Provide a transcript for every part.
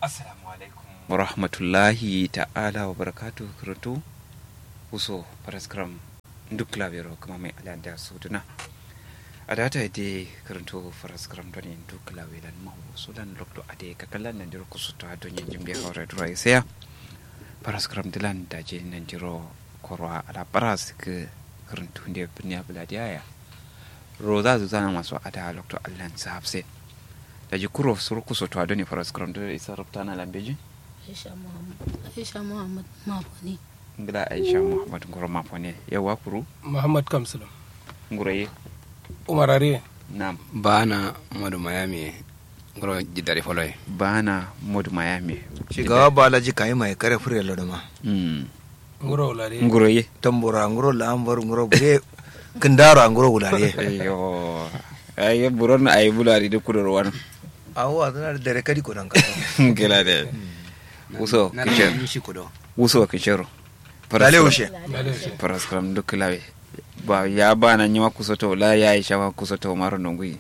assalamu alaikum wa rahmatullahi ta'ala wa barakatu karantu uso paraskram duk labero kuma mai alada su duna a data ide karanto paraskram don yin duk labelan mahu sulan lokto ade kakalan nan diro kusuta don yin jimbe haure dura isaya paraskram dilan da je nan diro korwa ala paras ke karantu ne birniya buladiya roza zuzana masu ada lokto allan sahafse da ji kuro suru kuso to adoni faras kram da isa rubta na lambeji Aisha Muhammad Aisha Muhammad Mafoni ngila aisha muhammad ngoro mafone yawa kuru Muhammad Kamsulum nguraye Umar Are nam bana modu mayami ngoro jidari foloy bana mod miami shigaba balaji kayi mai kare fure lodoma mm Nguro Ulare nguraye tambura nguro lambar nguro bure kindaro a nguro wulare ayo ay buron ay bulari de kudor wan awo adana da dare kadi ko dan ka ngila de uso kicher shi kudo uso kichero dale ushe faras kram duk lawe ba ya bana nyima kusoto la ya aisha wa kusoto maro ndongui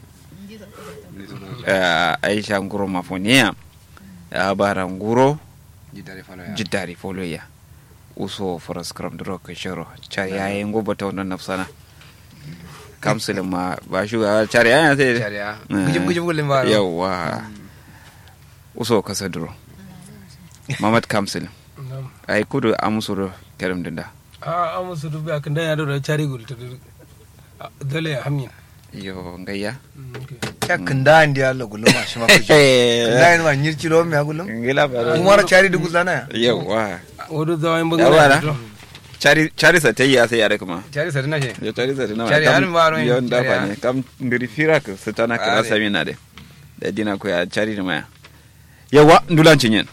uh, aisha nguro mafonia ya bara nguro jidari foloy jiddari foloya uso faras kram duro kichero char ya yi ngobo ta wannan nafsana kamsul ma ba shuga char ya ya sai sharia Eh. gujum gujum gulim baro yawa uso kasa duro mamad kamsul ay kudu amusuro kerim dinda a amusu dubi akan da ya da cari gul ta dole ya hamin yo ngayya ya kinda andi Allah guluma shi ma kujo kinda ni ma nyirci lo me agulum ngila baro umar chari dugu zana yawa wadu zawain Yawa na? bangare cari cari sa tayi ya sai yare kuma chari sadina she yo cari sa dina Cari harin baro yin, yon da cari fa ha. ne kam ngiri fira ka satana ka Are. sami na de da dina ko ya cari da maya yawa ndulan cinyen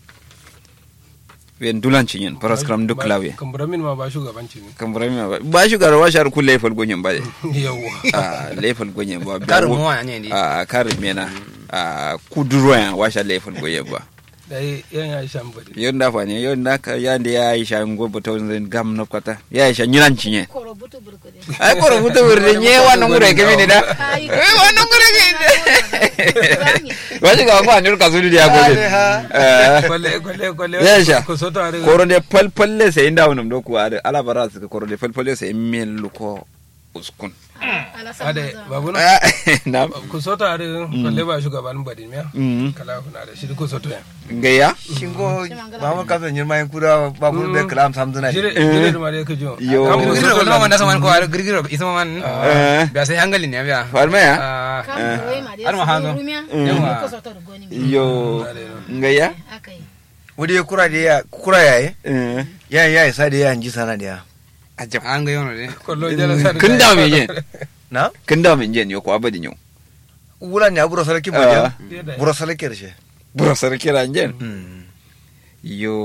wen ndulan cinyen paras kram duk lawe kamburamin ma ba shugabanci ne kam burami ba ba shi garo wa shar kulle fal gonyen ba de yawa a lefal gonyen ba karu mo wa nyandi a karin mena a kuduro ya wa shar lefal gonyen ba dai yan Aisha mbadi yon da fa ne yon da ka yande ya aisha ngo boto zan gam no kata ya aisha nyilan cinyen Koro butu burkude ai koro buta wurde nye wannan gure ke mini da Ai, eh wannan gure ke Zangi. waje ga kwa nyur kasudi dia gobe eh kwalle kwalle kwalle Ya Aisha. ko soto are koro de pal palle sai inda wannan do ku ada ala bara su koro de pal palle sai mel ko uskun Ala sama ade zan. babu na na ku soto are kwalle ba shugaban badi miya mm kala kuna da shi ku soto ya ngaya shingo mamar kasa nyirma yin kuda babur be kalam samduna jire jire da mare ka jo Yo. Kam ku girgiro soto ko man da saman ko ar girgiro isa man eh biya sai hangali ne biya farma ya Ah, Kam buwai ma dai Har ma su hazo. rumiya. Yawa. Ko soto da goni mi. yo ngaya Akai. wudi kura da ya kura yaye eh ya ya isa da ya ji sana da ya ajab an ga yono de kollo jala sa kun da me jen na kun da me jen yo ko abadin yo wulan ya buro sarki Ah. bojan buro sarki rshe bura sarki ranjen yo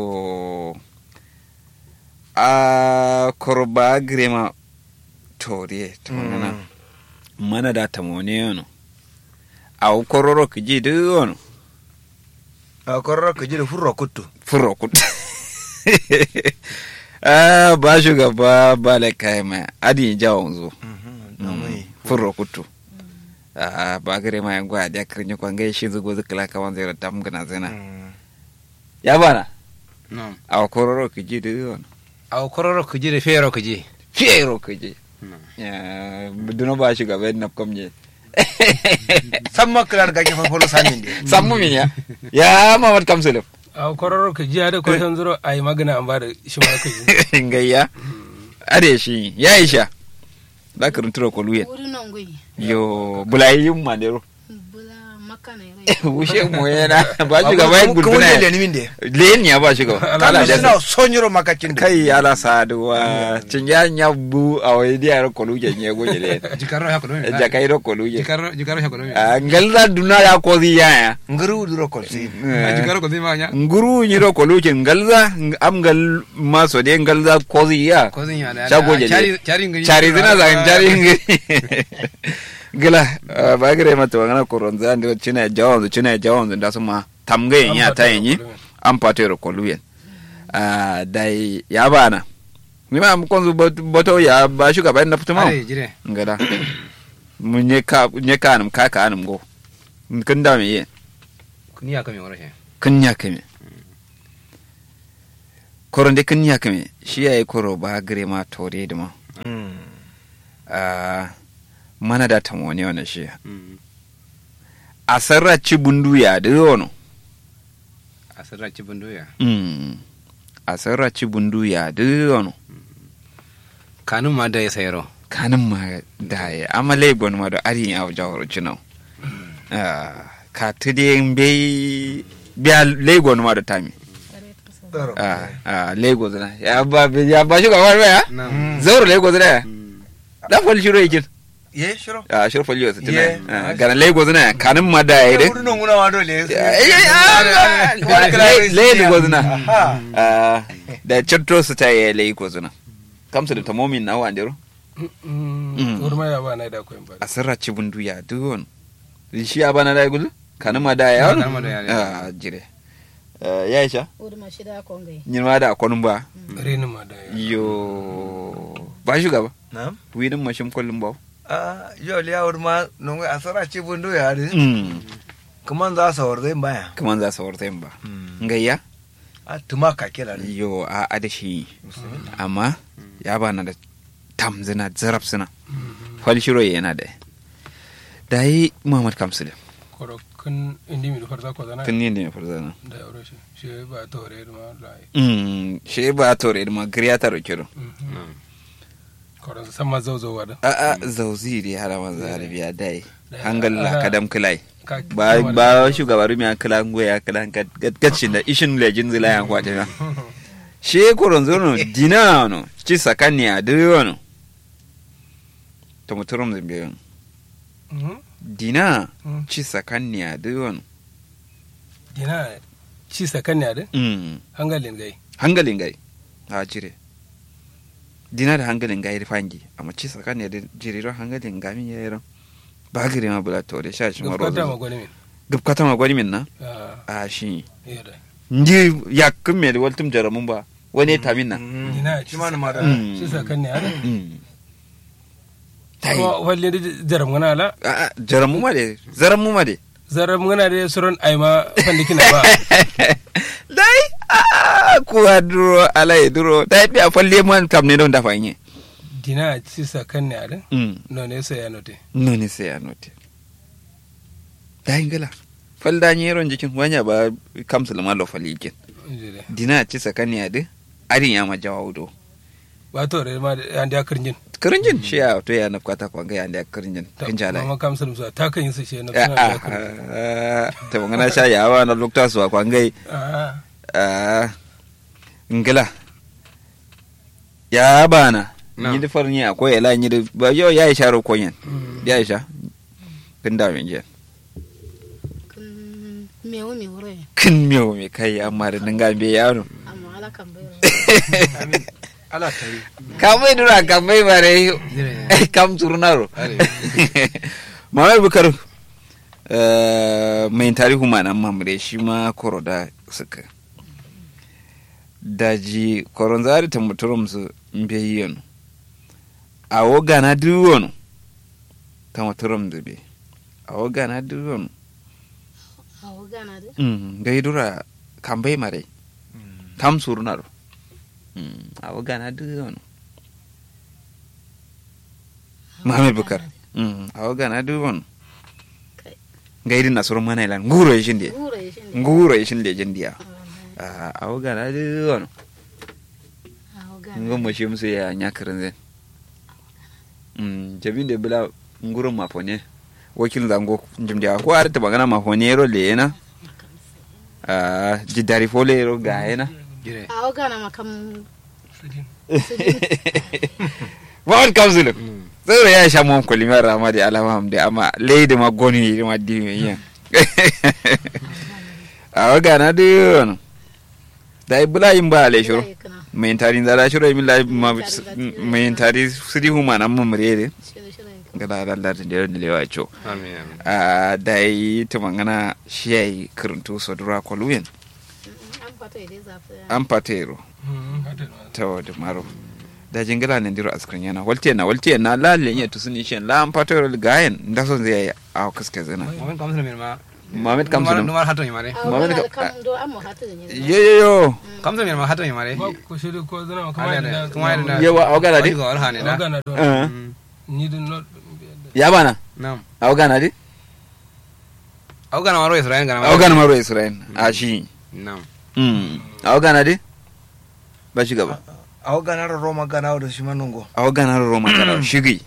a korba grema toriye tamana mana da tamone yono a kororo kiji de yono a kororo ka ji da furro kuttu furo kut a ba shugaba ba la kai ma adi jawon zo furo kutu a ba grema ya gwa da kirnya kwange shi zugo zikla kawan zai tam gana zina ya bana no a kororo kiji de yono aw kororo kuji de fero kuji fiero kiji ya duno ba shugaba na komje san makilar ga kifan folo samin de sammu min ya ya mamad kamsulum a kororo ka jiya da kwatan zuro a yi magana an ba da shi ma ka ji ngayya are shi ya isha da ka runturo ko luyen Wuri nan gui. yo bulayi yin manero Bula makana rai. wushe mo yana ba shi gaba yin kuma gulbuna ne ya ni min de len ya ba shi gaba kan ala da suna sonyiro makacin da kai ala saduwa cin ya nya bu a wai dia ro ko luje nye go jele jikarro ya ko do ja kai ro ko luje jikarro jikarro ya ko do a ngalda duna ya ko zi ya ya nguru duro kolsi jikarro ko di ma nya nguru nyi ro ko luje ngalza am ngal maso de ngalza ko zi ya ko zin ya da Shago jele. chari chari ngi cari zina za cari ngi gila ba gire mata wangana koronza ndi china jawon china jawon da suma tamge nya ta yin an patero ko luyen ah dai ya bana mi ma kon boto ya ba shuga ba na fituma are jire ngada mun nye ka nye ka anum ka ka anum go kin da me yin kuni ya kame wara she kun ya kame koron de kun ya kame shi yayi koro ba gare ma tore da ma Ah, mana da tamoni wannan shi a sarraci bundu ya da yono a sarraci bundoya Mm. a sarraci bundu ya da yono kanun ma da ya sayaro kanin ma da ya amale gon ma da ari ya jawar cinau ka tude be biya legon ma da tami ah ah lagos na ya ba ya ba shi gaba ba ya zauro lagos na ya dan fal shiro yakin ye shiro ah shiro fal yau tana Yeah. Ah, gana lagos na kanin ma da ya de wurin nan guna ma dole lagos na Aha. Ah, da chatto su ta yi lagos na kamsa da tamomin na wandero urma ya ba na da koyin ba a sarrace bundu ya duwon shi ya bana da gudu kanin ma da ya Kanin ma da ya ne. ah jire Eh, ya isha Uri ma shida kongai. nyirma da akwanin ba renin ma da ya yo ba shugaba na'am widin mashin kullum ba ah yo liya wurin ma non a sara ce bundo ya de Mm, kaman za sa war zai baya kaman za su warta yin ba ngayya a tuma ka kila ne yo a adashi amma ya bana da tamzina zarab suna falshiro yana da da yi muhammad kamsulin koro kun indi mi farza ko zana kan yin da ya farzana da aure shi shi ba tore ma lai Mm, shi ba tore da magariya ta roke don koro san ma zauzo wa da a a zauzi da hara manzo arabiya dai Da- hangal la ana- kadam kilai Ka- ba kama ba shugaba rumi a kila ngo ya kila gatcin da ishin lejin zila ya kwata na she koron zono dina no ci sakani a diro no to muturum zambe Mhm. dina Mm. ci sakani a diro no dina ci sakan ya da mm hangalin gai hangalin gai a jire dina da hangalin gai fangi amma ci sakani a jiriro hangalin gami ya yi ran ba gire ma bula to da sha shi maro gabata ma gwani min gubkata ma gwani min na Ah, a shi iya da ndi yakkin me da waltum jaramun ba wani ta min na dina shi ma na ma da Mm. ci sakan ya da Mm. Tai. kuma walle da jaram gana ala a a, jaramu ma de zaramu ma de zaram gana da suran aima fandikina ba dai a kuwa duro ala ya duro dai bi a falle man kam ne don dafa yin dina ci sakan ya da mm no ne sai ya note no ne sai a note dai ngala fal da ni ron jikin wanya ba kam sulma lo fali jikin Jire. dina ci sakani ya de arin ya ma jawaudo ba tore ma da an da kirjin kirinjin shi ya to ya nafkata kwanga ya da kirinjin kin jala mama kam sun sa ta kan yin su shi na a suna da kirjin a ta bangana sha yawa na lokta su a kwangai Ah, Ah, ngila ya bana No. ni da farni akwai ila ni da ba yo ya isha ro konyen mm. ya isha kin da min je Kun mewu mi wuro ya. kin miyo me kai amma da dinga be yaro Amma ala kan bai amin ala tare ka mai dura ka mai bare kam turnaro mawai bukar eh, mai tarihu ma nan mamre shi ma koroda suka daji koron zari ta muturum su mbe yiyon a woga na duwon ta muturum zube a woga na duwon Awo gana da. mm gai dura kambai mare tam surnaro mm a woga na duwon Muhammad Bukar mm a woga na duwon Kai. gai din nasuru mana ilan nguro yishin de Wuro ya shi ne. nguro yishin de jindiya Ah, a woga na duwon awo gana. ngon mo shim se ya nyakarin zen mm jabin de bila ngurun mafone wakil zango jimdiya ko ar ta magana mafone ro le na ah jidari fole ro ga yana jire Awo gana ma kam. wal kamzulu zai ya sha mon kulimar rama da alama da amma leide ma goni ma di me yin a waga na de da ibula yin ba le shuru Wallahi kana. mai tari da la shuru mi la ma Mai tari da- mai tari sidi huma nan mun mure Shiro shiro ya. ga da da da da lewa cho amin amin a da yi ta magana shi yayi kuruntu so dura koluyen Mm, An fata ya dai zafi. an patero Mm, hada na. ta wada maro da jingila ne diro askrin yana walte na walte na lalle ya tusuni shen la an patero gayen da son zai yi a kaske zina wani kamar min ma Mohammed Kamsulum numar hato mi mare a Muhammad wani ka- kam do amma hatu da ne yo yo yo kamsa mi ma hato mi mare ba ku shiri ko zana kuma Ada, da ada. Kuma ada. yawa awgana di Wani ga wani hane da magana do Eh, ni din not ya bana nam awgana di au gana maro israel gana awgana maro israel a shi nam Mm. awgana di ba shi gaba awa ganar roma gana da shi manungo awgana roma kana shigi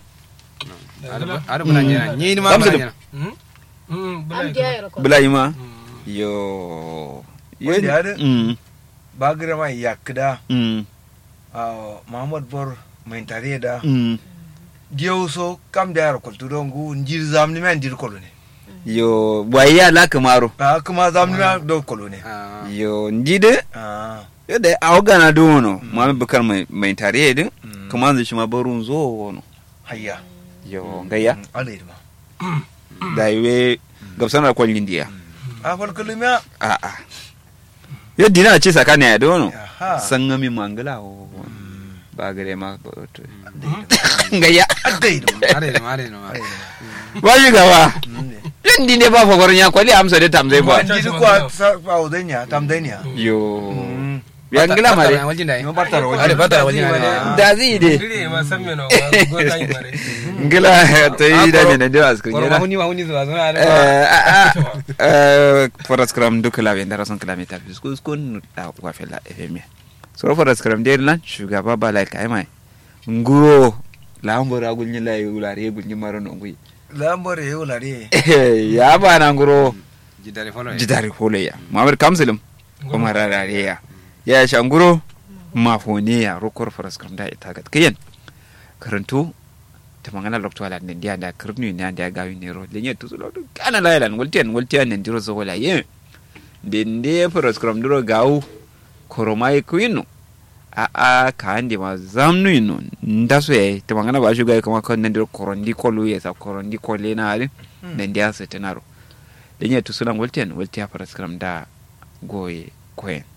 ada bulan jena ni ni ma Kamsa bulan da- jena hmm hmm am bala dia yaro ko bulai ma Hmm. yo Wanda ya da- Mm, ba gira ma yakda mm, muhammad bor mai tare da mm. diyo so kam da yar kultu don gu njir zamni men dir kolo ne yo waya la kamaro a kuma zamni men do kolo ne Ah, yo ndide ah yo da awgana do no mami bukar mai mai tare din Mm. kuma zai shi ma barun zo wono hayya yo gayya alai ma da iwe gabsanar kwallin diya a fal kulmiya a a yo dina ce sakani ya dono aha san ngami mangala o ba gare ma ba to gayya adai da are da ma are da ma ba shi gaba ma yan dine ba fa ya kwali amsa da tamzai ba njir ko sa ba udenya tam denya yo Mm. ya ngila mare waljin dai Yo bartara waljin. are bartara waljin Waljin dai da zai de dire ma san me no go tan mare ngila ta yi da ne da da askrin Koro yana mahuni mahuni zuwa zuwa Eh, da ah, ah, eh, foras kram duka labe da rason kilami ta fi skus kun da wa fela fm so foras kram de lan shugaba ba lai kai mai nguro la ambora gulni la yulare gulni maro no ngui lambar yau lare ya ba na nguro jidare folo jidari hole ya mamar kamsilim kuma rarare ya ya sha nguro mafone ya rokor foras kram da ita gat kiyen karantu ta mangana lokto ala ne dia da kribni ne da gawi ne ro lenye tu lo kana la lan woltian woltian ne diro zo wala ye den de foras kram diro gawu koromai kuino a a ka ande ma zamnu ino ndaso ye ta mangana ba shuga kuma kan ne diro korondi kolu ye sa korondi kole na ali ne dia se tenaro lenye tu sulan woltian woltia foras kram da goye koyen